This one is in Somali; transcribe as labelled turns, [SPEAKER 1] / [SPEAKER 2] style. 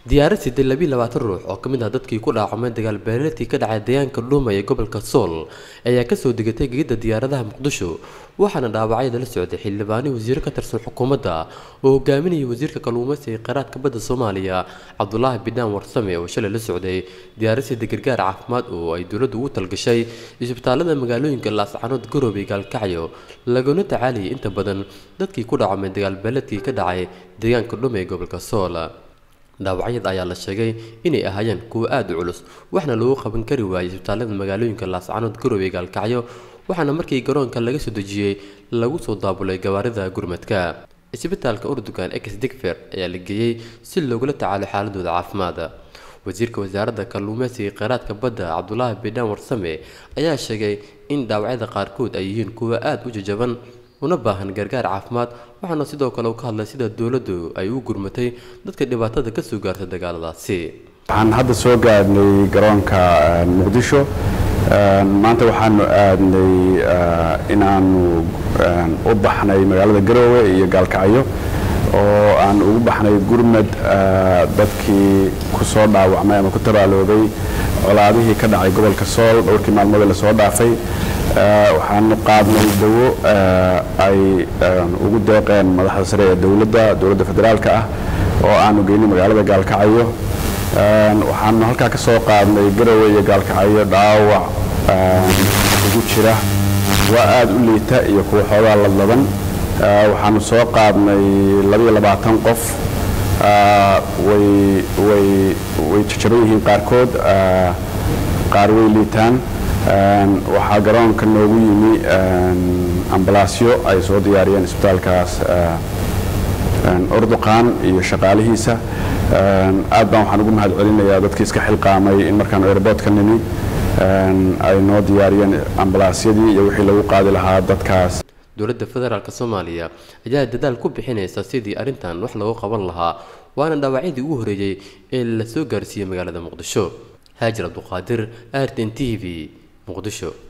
[SPEAKER 1] diyaarad siday labiiy labaatan ruux oo ka mid ah dadkii ku dhaacamay dagaal beeleedkii ka dhacay deegaanka dhuuma ee gobolka sool ayaa kasoo degatay gegidda diyaaradaha muqdisho waxaana dhaawacyada la socday xildhibaani wasiiro ka tirsan xukuumadda oo hogaaminayay wasiirka kalluumaysiga ee kheyraadka badda soomaaliya cabdulaahi bidhaan warsame oo shalay la socday diyaarad sida gargaar caafimaad oo ay dowladdu ugu talgashay isbitaalada magaalooyinka laascanood garoobe gaalkacyo laguna tacaalayay inta badan dadkii ku dhaacamay dagaal beeleedkii ka dhacay deegaanka dhuuma ee gobolka sool dhaawacyada ayaa la sheegay inay ahaayeen kuwo aada u culus waxna lagu qaban kari waayay isbitaalada magaalooyinka laascanood garoobe gaalkacyo waxaana markii garoonka laga soo dejiyey lagu soo daabulay gawaarida gurmadka isbitaalka urdugan ex digfer ayaa la geeyey si loogula tacaalo xaaladooda caafimaad wasiirka wasaaradda kalluumeysiga kheyraadka badda cabdulaahi bidhaan warsame ayaa sheegay in dhaawacyada qaarkood ay yihiin kuwo aada u jajaban una baahan gargaar caafimaad waxaana sidoo kale uu ka hadlay sida dowladdu ay u gurmatay dadka dhibaatada ka soo gaartay dagaaladaasi
[SPEAKER 2] waxaan hadda soo gaadhnay garoonka muqdisho maanta waxaanu aadnay inaanu u baxnay magaalada garoowe iyo gaalkacyo oo aan ugu baxnay gurmad dadkii ku soo dhaawacmay ama ku tabaaloobay colaadihii ka dhacay gobolka sool dhowrkii maalmoodee lasoo dhaafay waxaanu qaadnay dawo ay ugu deeqeen madaxda sare ee dowladda dowladda federaalka ah oo aanu geynay magaalada gaalkacyo waxaanu halkaa ka soo qaadnay garowe iyo gaalkacyo dhaawac ugu jira waa aada u liita iyo kuwa xoogaa ladlaban waxaanu soo qaadnay labaiyo labaatan qof way way way jajaban yihiin qaarkood qaar way liitaan waxaa garoonka noogu yimi ambalaasyo ay soo diyaariyeen isbitaalkaas orduqaan iyo shaqaalihiisa aad baan waxaan ugu mahad celinayaa dadkii iska xilqaamay in markaan airboodka nimi ay noo diyaariyeen ambalaasyadii iyo wixii lagu qaadi lahaa dadkaas
[SPEAKER 1] dowladda federaalk soomaaliya ayaa dadaal ku bixinaysa sidii arrintan wax loogu qaban lahaa waana dhaawacyadii ugu horeeyey ee la soo gaarsiiyey magaalada muqdisho haajir abduqaadir artin t v muqdisho